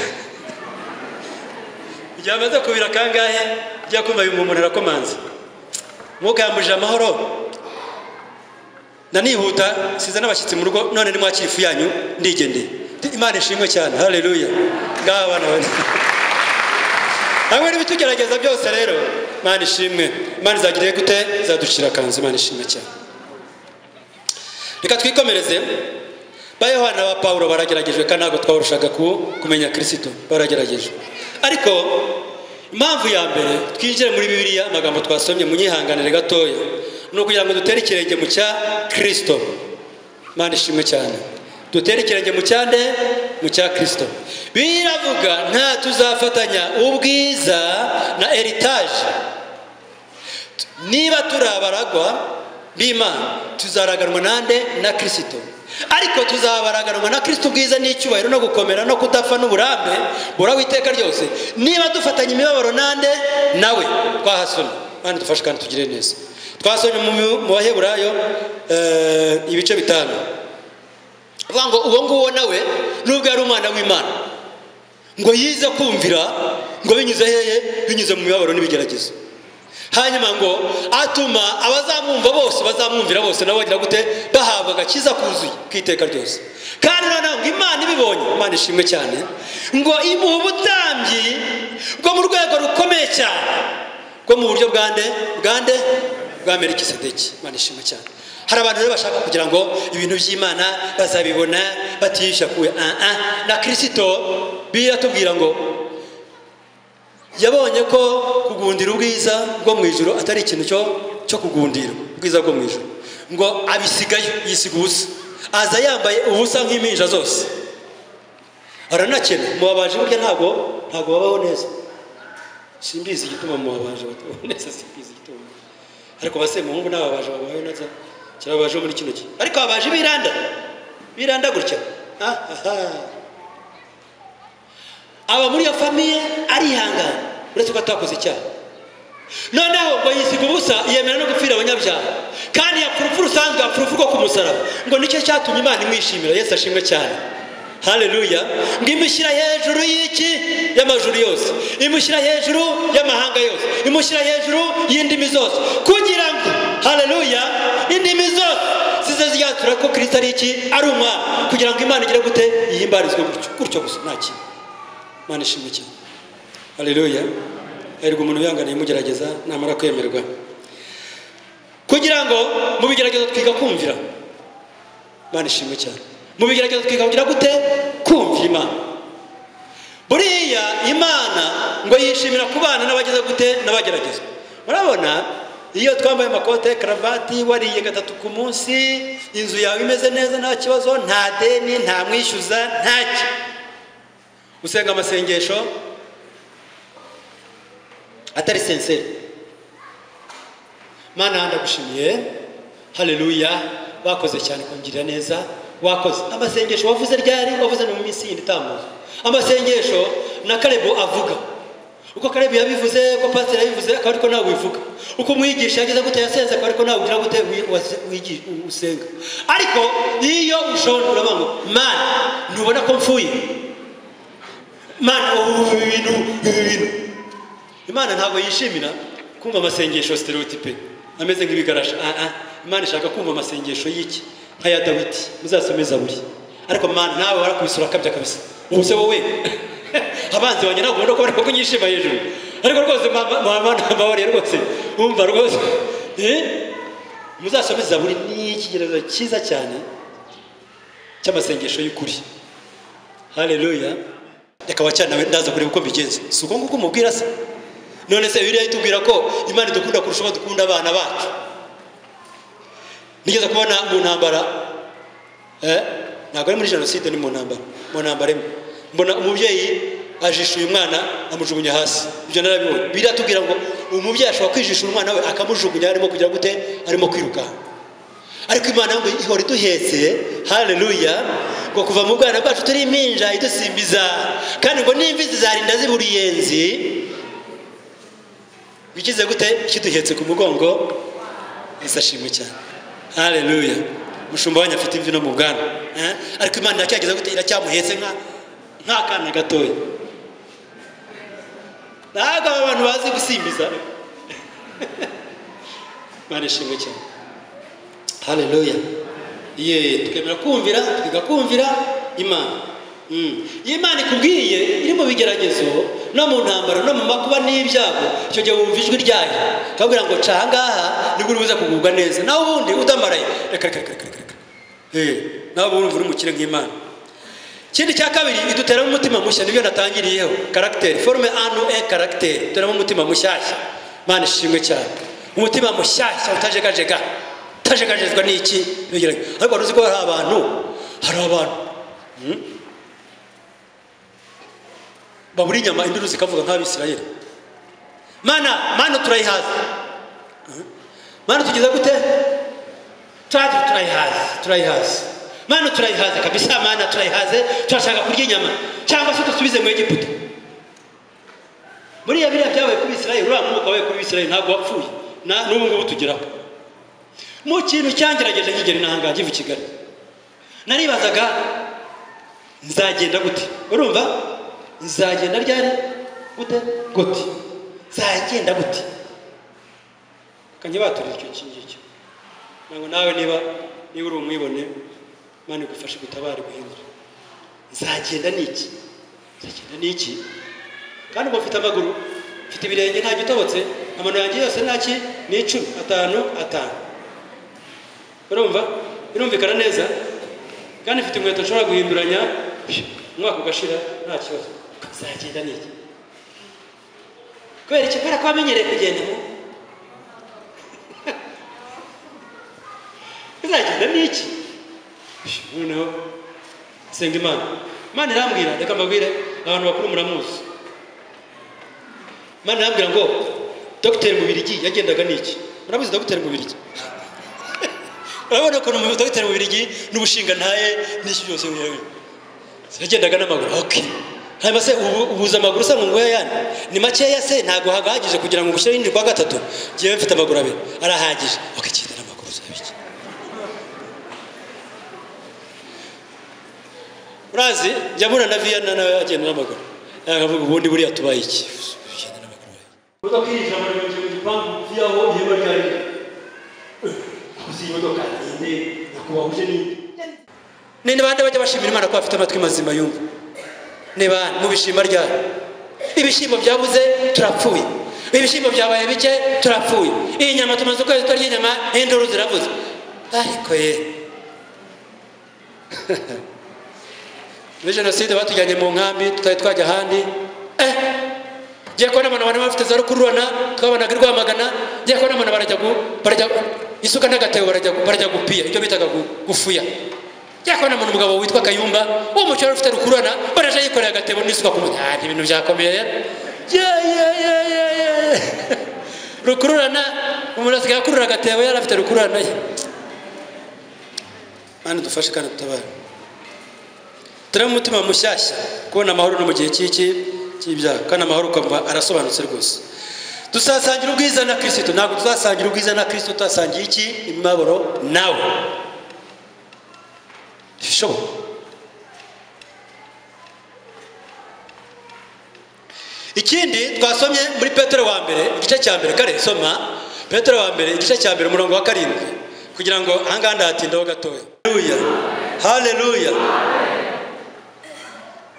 igihe amaze kubira kangahe ujya kumva bimumunira komanze mwuka yambujije amahoro nanihuta siza n'abashyitsi mu rugo none nimwakira ifu yanyu ndigendeye Ndi- imana ishimwe cyane haleluya ngaho abana bane hamwe n'ibitugerageza byose rero imana ishimwe imana izagiriye gute izaducira akanzu imana ishimwe cyane reka twikomereze ba yohana ba pawulo barageragejwe kandi ntabwo twahorushaga ku- kumenya kirisito barageragejwe ariko impamvu ya mbere twinjire muri bibiliya amagambo twasomye munyihanganire gatoya ni ukugira ngo dutere ikirenge mu cya kirisito imana ishimwe cyane dutere ikirenge mu cyande mu cya kirisito biravuga nta tuzafatanya ubwiza na eritaje niba turi abaragwa b'imana tuzaraganwa nande na kirisito ariko tuzabaraganwa na kirisito ubwiza n'icyubahiro no gukomera no kudapfa n'uburambe buraho iteka ryose niba dufatanya imibabaro nande nawe twahasoma kandi dufashe kandi tugire neza twasomye mu- mu baheburayo eh, ibice bitanu avuga ngo uwo nguwo nawe nubwo yari umwana w'imana ngo yize kumvira ngo binyuze hehe binyuze mu mibabaro n'ibigeragezo hanyuma ngo atuma abazamwumva bose bazamwumvira bose nabo bagira gute bahabwa agakiza kuzuye k'iteka ryose kandi noneho ngo imana ibibonye imana ishimwe cyane ngo imuha ubutambyi bwo mu rwego rukomeye cyane bwo mu buryo bwa nde bwa nde bwa melikisedeki imana ishimwe cyane hari abantu rero bashaka kugira ngo ibintu by'imana bazabibona batiyisha kuwe ah ah na kirisito biratubwira ngo yabonye ko kugundira ubwiza bwo mu ijoro atari ikintu cyo cyo kugundira ubwiza bwo mu ijoro ngo abisigayo yisiga ubusa aza yambaye ubusa nk'impinja zose aranakena mubabaje burya ntabwo ntabwo babaho neza simbizi igituma mubabaje batabaho neza simbizi igituma ariko basemuhungu n'ababaje babaho neza kirababaje muri kino gihe ariko ababaje biranda biranda gutya Ah, ah, ah. aba muri iyo famiye arihangana uretse ko atakoze icyaha noneho ngo yisiga ubusa yemera no gupfira abanyabyaha kandi yapfa urupfu rusanzwe yapfa urupfu rwo ku musaraba ngo nicyo cyatumye imana imwishimira yesu ashimwe cyane haleluya ngo imushyira hejuru y'iki y'amajuru yose imushyira hejuru y'amahanga yose imushyira hejuru y'indimi zose kugira ngo haleluya indimi zose zize ziyatura ko kirisito ari iki ari umwana kugira ngo imana igire gute yihimbarizwe gutyo gutyo gusa nta kintu imana ishimwe cyane haleluya hahirwa umuntu uyanganiye umugerageza namara kwemerwa kugira ngo mu bigeragezo twiga kumvira imana ishimwe cyane mu bigeragezo twiga kugira gute kumvira imana buriya imana ngo yishimira kubana n'abageze gute n'abageragezwa murabona iyo twambaye amakote karavati wariye gatatu ku munsi inzu yawe imeze neza nta kibazo nta deni nta mwishyuza ntacyo usenga amasengesho atari senseri mana ndagushimiye haleluya bakoze cyane kungirira neza wakoze amasengesho wavuze ryari wavuze no mu minsi yindi itambuka amasengesho na karebu avuga uko karebu yabivuze uko pasiteri yabivuze akaba ariko nawe wivuga uko umwigisha yagize gute yasenze akaba ariko nawe ugira gute wi- wase- wigi- usenga ariko iyo ushonje uravuga ngo mani ntubona ko mfuye mani ubu bintu ibi bintu imana ntabwo yishimira kumva amasengesho stereotipe ameze nk'ibigarasha Ah, ah. imana ishaka kumva amasengesho y'iki nk'aya dawidi muzasomeza buri ariko mana nawe warakubisura akabya kabisa ubu se wowe abanzi wanjye ntabwo ubona ko bari kunyishima hejuru ariko rwose mama mama ntababariye rwose umva rwose Eh? muzasome zaburi ni ikigereranyo cyiza cyane cy'amasengesho y'ukuri haleluya reka wacanawe ndaza kureba uko mbigenza si uko nguko umubwira se none se bibiliya itubwira ko imana idukunda kurusha uko dukunda abana bacu nigeze kubona mu ntambara eh, ntabwo ari muri jenoside ni mu ntambara mu ntambara imwe mbona umubyeyi ajishuye umwana amujugunya hasi ibyo narabibonye biratubwira ngo umubyeyi ashobora kwijishura umwana we akamujugunya arimo kugira gute arimo kwirukanka ariko imana ngo ihora iduhetse haleluya ngo kuva mu bwana bwacu turi impinja idusimbiza kandi ngo n'imvi zizarinda ziba uruyenzi bikize gute kiduhetse ku mugongo yesu ashimwe cyane haleluya umushumba wanyu afite imvi no mu bwana eh? ariko imana iracyageza gute iracyamuhetse nka nk'akana gatoya ntabwo aba bantu bazi gusimbiza imana ishimwe cyane haleluya ye tukemera kumvira tugakumvira imana Mm. iyo imana ikubwiye iri mu bigeragezo no mu ntambara no mu makuba n'ibyago icyo gihe wumva ijwi ryayo ikabwira ngo ca ahangaha nibwo uribuze kugubwa neza nawe ubundi utamaraye reka reka reka reka reka Eh, nawe uba urumva uri umukire nk'imana ikindi cya kabiri iduteramo umutima mushya nibyo natangiriyeho karagiteri forume anu e karagiteri duteramo umutima mushyashya mana ishimwe cyane umutima mushyashya utajegajega utajegajezwa n'iki Bigerage- ariko wari uzi ko hari abantu hari abantu mm, babura inyama induru zikavuga nk'abisirayeli mana mana turayihaza Mm. mana tugeza gute twaje turayihaze turayihaze mana turayihaze kabisa mana turayihaze turashaka kurya inyama cyangwa se dusubize mu egiputa buriya biriya byabaye kuri israel uriya mwuka wabaye kuri israel ntabwo wapfuye na n'ubu ngubu tugeraho mu kintu cyangerageje nkigera inahanga ngiva i kigali naribazaga nzagenda gute urumva nzagenda ryari gute gute nzagenda gute kanjye baturira icyo kingicyo ntabwo nawe niba niba uri umwibone imana igufashe gutabara guhindura nzagenda n'iki nzagenda n'iki kandi ubu mfite amaguru mfite ibirenge nta gitobotse amano yanjye yose ntaki ni icumi atanu atanu urumva birumvikana neza kandi mfite inkweto nshobora guhinduranya umwaka ugashira nta kibazo nzagenda n'iki kubera iki kubera ko wamenyereye kugenda bizagenda n'iki noneho senga imana imana irambwira reka mbabwire abantu bakuru muramuzi imana irambwira ngo dogiteri mubirigi yagendaga n'iki muramuzi dogiteri mubirigi urabona ko ni dogiteri mubirigi n'ubushinga ntaye n'iki byose wewe yagendaga n'amaguru ok hanyuma se ubu- ubuza amaguru se ngo nguhe ayandi ni makeya se ntabwo hagahagije kugira ngo ushyireho injiri kwa gatatu ngewe mfite amaguru abiri arahagije ok kigenda n'amaguru uzabiki urazi njya mbona na viyana nawe agenda n'amaguru akavuga ubundi buriya tubaye iki Ugenda n'amaguru. imodoka yinjira mu gihe mu gipangu yaho ihema ryari kuzi imodoka ine nyakubahwa uje n'indi ni bande bajya bashimira imana ko bafite amatwi mazima yumva ni bande mubishima ryari ibishyimbo byabuze turapfuye ibishyimbo byabaye bike turapfuye iyi nyama tumaze ukwezi tutarya inyama induru zirabuze ariko ye muri jenoside batujyanye mu nkambi tutari twajya ahandi eh ngiye kubona abantu bari bafite za rukururana twabonaga i rwamagana ngiye kubona abantu barajya gu barajya isuka n'agatebo barajya gu- barajya gupira ibyo bitaga gu- gufuya ngiye kubona umuntu umugabo witwa kayumba uwo mukino wari ufite rukururana baraje yikoreye agatebo n'isuka ku mutwe Ah, ibintu byakomeye ye ye ye ye ye rukururana umuntu asigaye akurura agatebo yari afite rukururana ye mana dufashe kandi dutabare turebe umutima mushyashya kubona amahoro no mu gihe cy'iki cy'ibyaha kandi amahoro ukumva arasobanutse rwose tuzasangira ubwiza na kirisito ntabwo tuzasangira ubwiza na kirisito tutasangiye iki imibabaro nawe bishoboka ikindi twasomye muri petero wa mbere igice cya mbere kare soma petero wa mbere igice cya mbere umurongo wa karindwi kugira ngo ahangaha ndahatindaho gatoya haleluya haleluya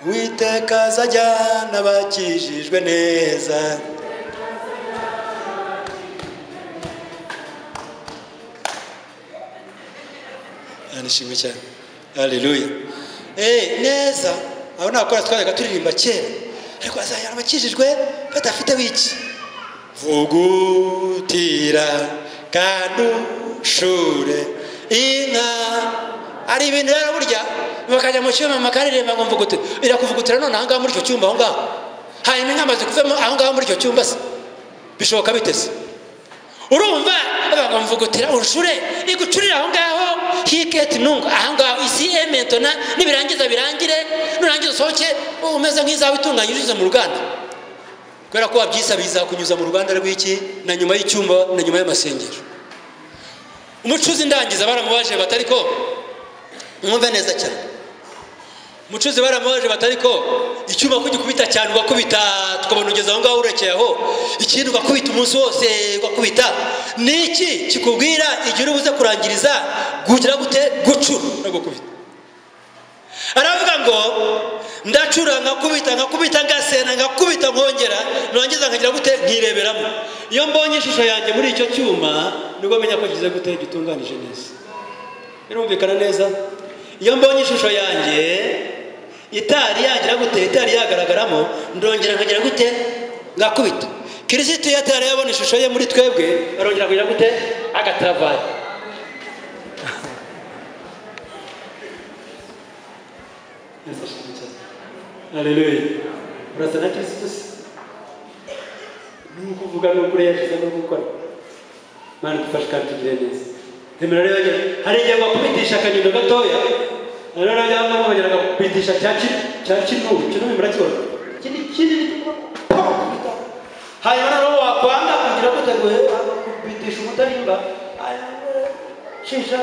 witeka azajya n'abakijijwe neza nishimye cyane haleluya eee neza aho nakora twajyaga turirimba kera ariko azajya abakijijwe badafite wiki vugutira kandi ushure inka hari ibintu rero burya bakajya mu cyuma makaririmba ngo mvugutira irakuvugutira none ahangaha muri icyo cyumba aho ngaho hanyuma inka amaze kuvamo aho ngaho muri icyo cyumba se bishoboka biteze urumva bamuvugutira urushure igucurire aho ngaho hiketi nungu aho ngaho isi ementona nibirangiza birangire nurangiza usohoke umeze nk'izawe itunganye unyuze mu ruganda kubera ko wabyisabiye izakunyuza mu ruganda rw'iki na nyuma y'icyumba na nyuma y'amasengero umucuzi ndangiza baramubaje batari ko mwumve neza cyane umucuzi baramubaje batari ko icyuma ko ugikubita cyane ugakubita tukabona ugeze aho ngaho urekeye aho ikindi ugakubita umunsi wose ugakubita ni iki kikubwira igihe uri buze kurangiriza gugira gute gucura no gukubita aravuga ngo ndacura nkakubita nkakubita ngasena nkakubita nkongera nurangiza nkagira gute nkireberamo iyo mbonye ishusho yanjye muri icyo cyuma nibwo menya ko kize gute gitunganije neza birumvikana neza iyo mbonye ishusho yanjye itari yagira gute itari yagaragaramo ndongera nkagira gute ngakubita kirisiti iyo atari yabona ishusho ye muri twebwe arongera kugira gute agataravari haleluya urasa na kirisito se nuko uvuga nuko ureyashize no gukora mana dufashe kandi tugire neza zemera rero yajya hari igihe bakubitisha akanyundo gatoya hari rero yajya hano bakongera bakakubitisha cya ki cya kinu kinu murakibona kindi kindi hanyuma noneho wakwanga kugira ngo utaguhe kubitisha umutarimba shisha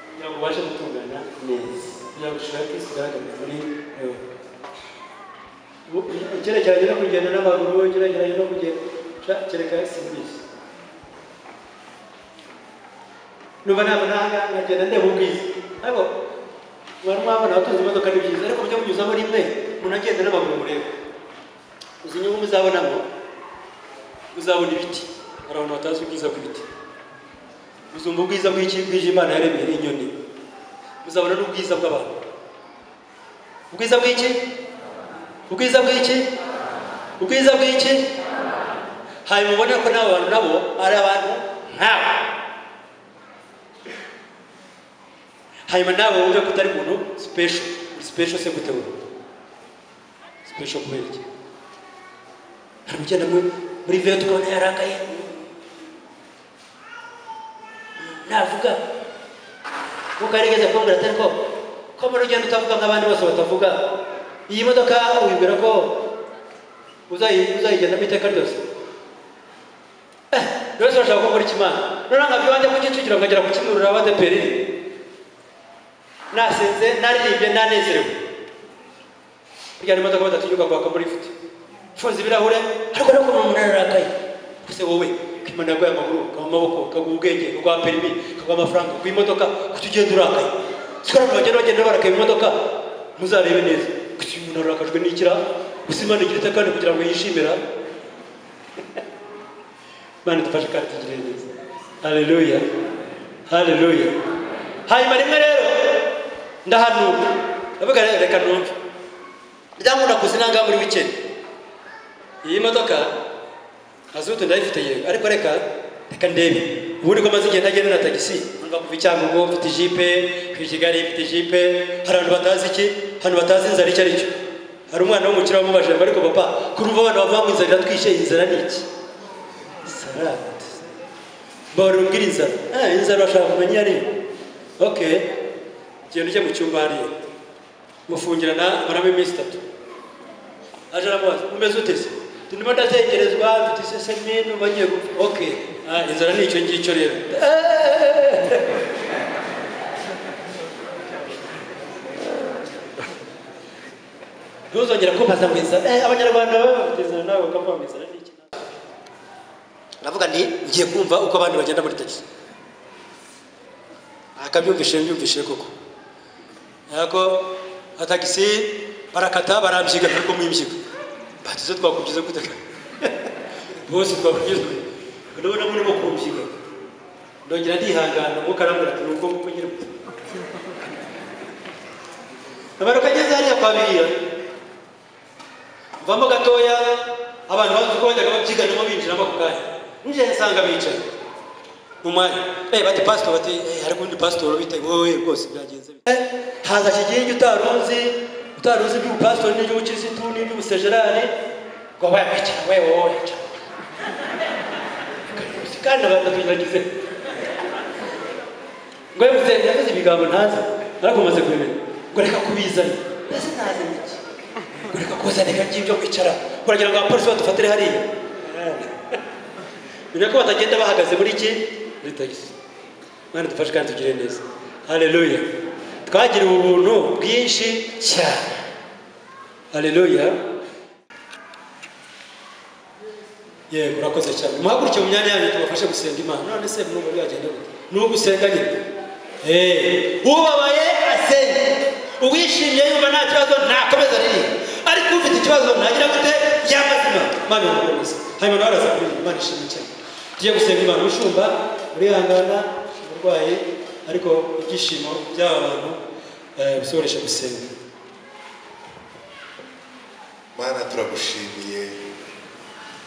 kugira ngo ubashe gutungana neza kugira ngo ushake ikigaragaza muri wowe ugerekeranye no kugenda n'amaguru ugerekeranye no kugenda kereka simbizi numva ntabwo nahangaha nkagenda ndeba ubwiza ariko mwari mwabona abatunze imodoka ni byiza ariko mujya munyuzamo rimwe umuntu agenda n'amaguru murebe uzi inyungu muzabonamo muzabona ibiti hari abantu batazi ubwiza bw'ibiti muzumva ubwiza bw'iki bw'iji imana yaremye n'inyoni muzabona n'ubwiza bw'abantu ubwiza bw'iki ubwiza bw'iki ubwiza bw'iki hanyuma ubona ko n'abo bantu nabo ari abantu nkawe hanyuma nawe wumve ko utari muntu sipesho sipesho se gute wowe sipesho kubera iki hari ugenda muri- muri veti ukabona yarakaye navuga kuko yarigeze kumbwira atari ko ko muri ugenda utavuga nk'abandi bose batavuga iyi modoka wibwira ko uzayi- uzayigendamo iteka ryose Eh, rwose urashaka gukora ikimana noneho nkabyo wanjye kugicukira nkagera ku kimurura abadeperi nasenze naririmbye nanezerewe burya hari imodoka badatinyuka kwaka muri ifite mfunze ibirahure ariko ariko umuntu ararakaye ese wowe ko imana yaguha amaguru kaguha amaboko kaguha ubwenge kaguha perimi kaguha amafaranga kaguha imodoka kuki ugenda urakaye siko abantu bagenda bagenda barakaye mu modoka muzarebe neza kuki uyu muntu arakajwe n'ikira gusa imana igira ite kandi kugira ngo yishimira imana idufashe kandi tugire neza haleluya haleluya hanyuma rimwe rero ndahanuka ndavuga rero reka numve ryangwa nakuze nanga muri wikendi iyi modoka azutu ndayifite yego ariko reka reka ndebe ubundi ko maze igihe ntagenda na tagisi numva kuva icyangugu mfite ijipe ku kigali mfite ijipe hari abantu batazi iki abantu batazi inzara icyo ari cyo hari umwana w'umukire wamubajije ngo ariko papa kurumva abana bavuga ngo inzara iratwishe inzara ni iki sarade mbahora ubwira inzara ah inzara urashaka kumenya iyo ari yo. okay genda ujye mu cyumba hariya mufungirana maramo iminsi itatu aje aramubaza umeze ute se ndimo ndatekerezwa mfite isesemi n'ubu bagiye gupfa ok ah, inzara ni icyo ngicyo rero ntuzongera kumbaza ngo inzara eh, abanyarwanda baba bafite inzara nawe ukavuga ngo inzara ni iki ndavuga nti ugiye kumva uko abandi bagenda muri tagisi akabyumvishije mbyumvishije koko yako nka tagisi barakata barambyiga ariko mw'imbyiga batizo twakubyiza gute ka bose twakubyiza ndabona murimo kumbyiga ndongera ndihangana umwuka arambwira ati nuko kuko nyine amaruka ageze hariya kwa biriya mvamo gatoya abantu bazi uko bajyaga babyiganamo binjiramo ako kanya nijya nsanga bicaye mu mwanya eh bati pastor bati eh hari undi pastor bita wowe rwose byagenze bite." Eh, haza kigingi utaruzi utaruzi iby'ubupastor n'iby'ubukirisitu n'iby'ubusejerari ngo wabicara wewe wowe wicara kandi abantu tugize ngo yavuze yavuze ibigambo ntazi ariko umaze kubimenya ngo reka kubizana mbese ntazi n'iki ngo reka kuzana ibyo ngibyo kwicara uragira ngo abapolisi badufatire hariya bine ko batagenda bahagaze muri iki muri tagisi mwana dufashe kandi tugire neza haleluya twagiriwe ubuntu bwinshi cyane haleluya yego urakoze cyane muhaguruke mu myanya yanyu tubafashe gusenga imana none se mwumva byagenda gute ni ugusenga nyine Eh, ubabaye asenge uwishimye yumva nta kibazo nakomeza riri ariko ufite ikibazo nagira gute yamazima mana yamukomeza hanyuma nawe araza kuririmba imana ishimye cyane tugiye gusenga imana umushumba urihangana umurwayi ariko ibyishimo by'aba bantu eh, bisoresha gusenga mana turagushimiye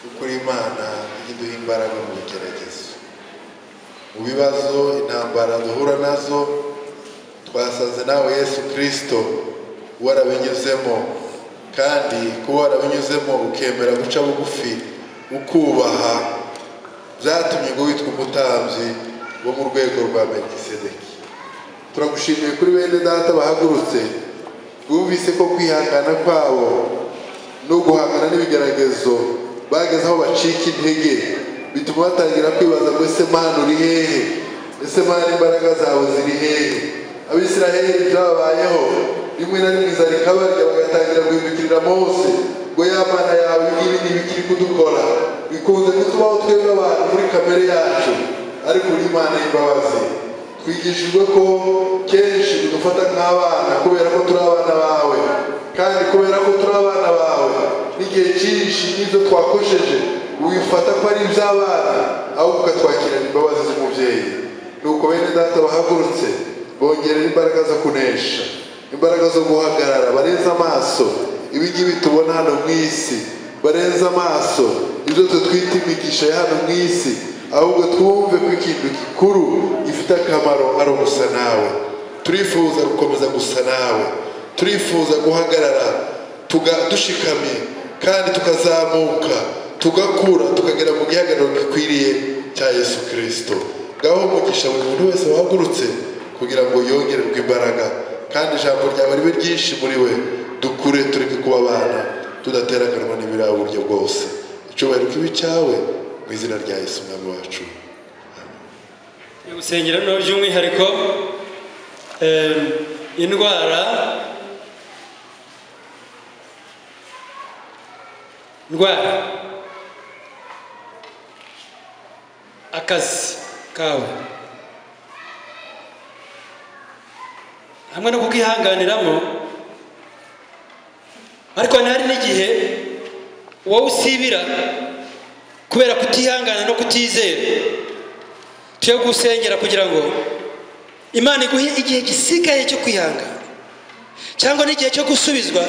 kuko uri imana ijya iduha imbaraga mu bigeragezo mu bibazo intambara duhura nazo twasanze nawe yesu kirisito warabinyuzemo kandi kuba warabinyuzemo ukemera guca bugufi ukubaha byatumye ngo witwa umutambyi wo mu rwego rwa metisedeki turagushimiye kuri bene data bahagurutse bumvise ko kwihangana kwabo no guhangana n'ibigeragezo bageze aho bacika intege bituma batangira kwibaza ngo ese mana uri hehe ese mana imbaraga zawe ziri hehe abisiraheli byababayeho rimwe na rimwe zari kabarya bagatangira guhindukirira mose ngo ya mana yawe ibi ngibi ntibikiri kudukora bikunze kutubaho twebwe abantu muri kamere yacu ariko uri imana y'imbabazi twigishijwe ko kenshi dufata nk'abana kubera ko turi abana bawe kandi kubera ko turi abana bawe n'igihe cyinshi n'ibyo twakosheje wifata ko ari iby'abana ahubwo ukatwakirana imbabazi z'umubyeyi nuko bene data bahagurutse bongerera imbaraga zo kunesha imbaraga zo guhagarara barenze amaso ibingibi tubona hano mu isi barenze amaso ibyo twe twita imigisha ya hano mu isi ahubwo twumve ko ikintu gikuru gifite akamaro ari ugusa nawe turifuza gukomeza gusa nawe turifuza guhagarara tuga- dushikamye kandi tukazamuka tugakura tukagera mu gihagararo gikwiriye cya yesu kirisito ngaho umugisha buri muntu wese wahagurutse kugira ngo yongererwe imbaraga kandi ijambo ryawe ribe ryinshi muri we dukure tureke kuba abana tudateraganwa n'ibiraba uburyo bwose icyubahiro kibi cyawe mu izina rya yesu umwami wacu yo gusengera no by'umwihariko em, indwara indwara akazi kawe hamwe no kukihanganiramo ariko hari n'igihe wowe usibira kubera kutihangana no kutizera tujye gusengera kugira ngo imana iguhe igihe gisigaye cyo kwihangana cyangwa n'igihe cyo gusubizwa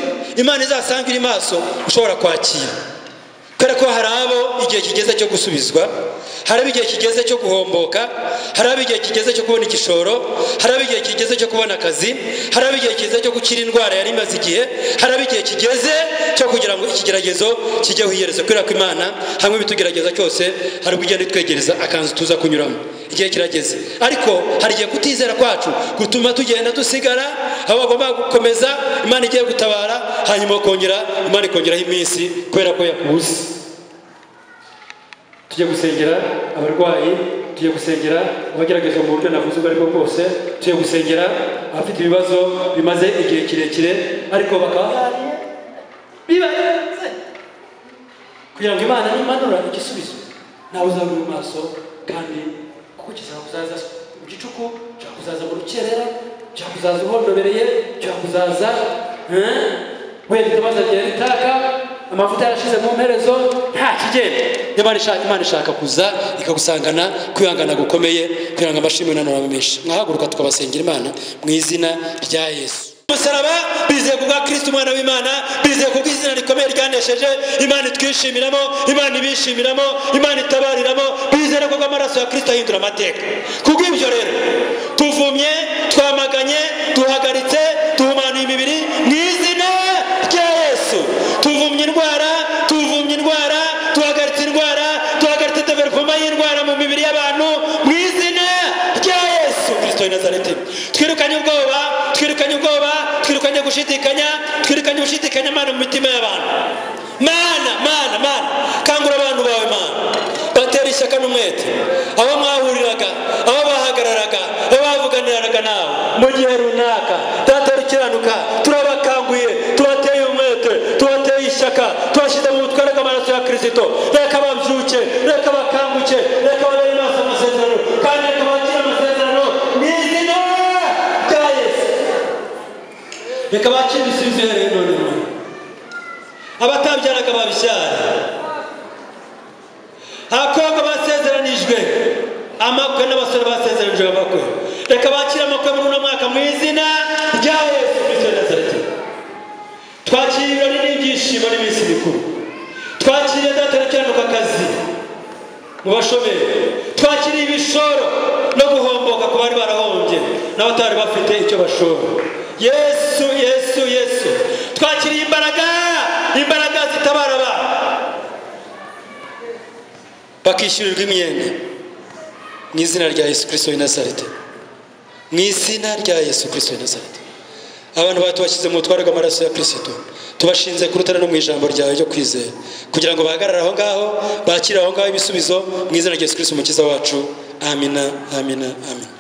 imana izasanga iri maso ushobora kwakira kubera ko hari abo igihe kigeze cyo gusubizwa haraba igihe kigeze cyo guhomboka haraba igihe kigeze cyo kubona igishoro haraba igihe kigeze cyo kubona akazi haraba igihe kigeze cyo gukira indwara yari imaze igihe haraba igihe kigeze cyo kugira ngo ikigeragezo kijyeho iherezo kubera ko imana hamwe ibitugerageza cyose hari ubwo ugenda itwegereza akanzu tuza kunyuramo igihe kirageze ariko hari igihe kutizera kwacu gutuma tugenda dusigara aho bagomba gukomeza imana igiye gutabara hanyuma ukongera imana ikongeraho iminsi kubera ko yakubuze tujye gusengera abarwayi tujye gusengera abageragezwa mu buryo navuze ubwo aribwo bwose tujye gusengera abafite ibibazo bimaze igihe kirekire ariko bakaba bahariye bibarenze kugira ngo imana nimanura igisubizo nawe uzabure mu maso kandi kuko kizakuzaza mu gicuku cyakuzaza mu rukerera cyakuzaza uhondobereye cyakuzaza eh? wenda itabaza rya ritaka amavuta yarashize mu mperezo nta kigenda Imana ishaka imana ishaka kuza ikagusangana kwihangana gukomeye kugira ngo amashimwe nanone abe menshi mwahaguruka tukabasengera imana mu izina rya yesu umusaraba bizeye ku bwa kirisiti umwana w'imana bizeye ku bw'izina rikomeye ryanesheje imana itwishimiramo imana ibishimiramo imana itabariramo bizere ko amaraso ya kirisiti ahindura amateka kubwo ibyo rero tuvumye twamaganye duhagaritse duhumanuye imibiri mu izina rya yesu tuvumye indwara tuvumye indwara duhagaritse indwara duhagaritse developoma y'indwara mu mibiri y'abantu mu izina rya yesu kirisito w'i nazareti twirukanye ubwoba twirukanye ubwoba twirukanye gushidikanya twirukanye ugushidikanya mana mu mitima y'abantu mana mana mana kangura abantu bawe mana batera ishyaka n'umwete aho mwahuriraga aho bahagararaga aho bavuganiraga nawe mu gihe runaka data dukiranuka turabakanguye tubateye umwete tubateye ishyaka tubashyize mu butware bw'amaraso ya kirisito reka babyuke reka bakanguke reka babere maso amasezerano kandi reka bakire amasezerano mu izina rya yesu reka bakire ibisubizo ihereye none none abatabyaraga babisyara abakobwa basezeranijwe amakwe n'abasore basezeranijwe amakwe reka bakire amakwe muri uno mwaka mu izina rya yesu kristo wa nazareti twakiriye ibirori n'ibyishimo n'iminsi mikuru twakiriye daterekeranuka akazi mu bashomeri twakiriye ibishoro no guhomboka ku bari barahombye n'abatari bafite icyo bashora yesu yesu yesu twakiriye imbaraga imbaraga zitabara abantu bakishyurirwa imyenda mu izina rya yesu kirisito w'i nazareti mu izina rya yesu kirisito w'i nazareti abantu bawe tubashyize mu butware bw'amaraso ya kirisito tubashinze ku rutare no mu ijambo ryawe ryo kwizera kugira ngo bahagarare aho ngaho bakire aho ngaho ibisubizo mu izina rya yesu kirisito umukiza wacu amina amina amina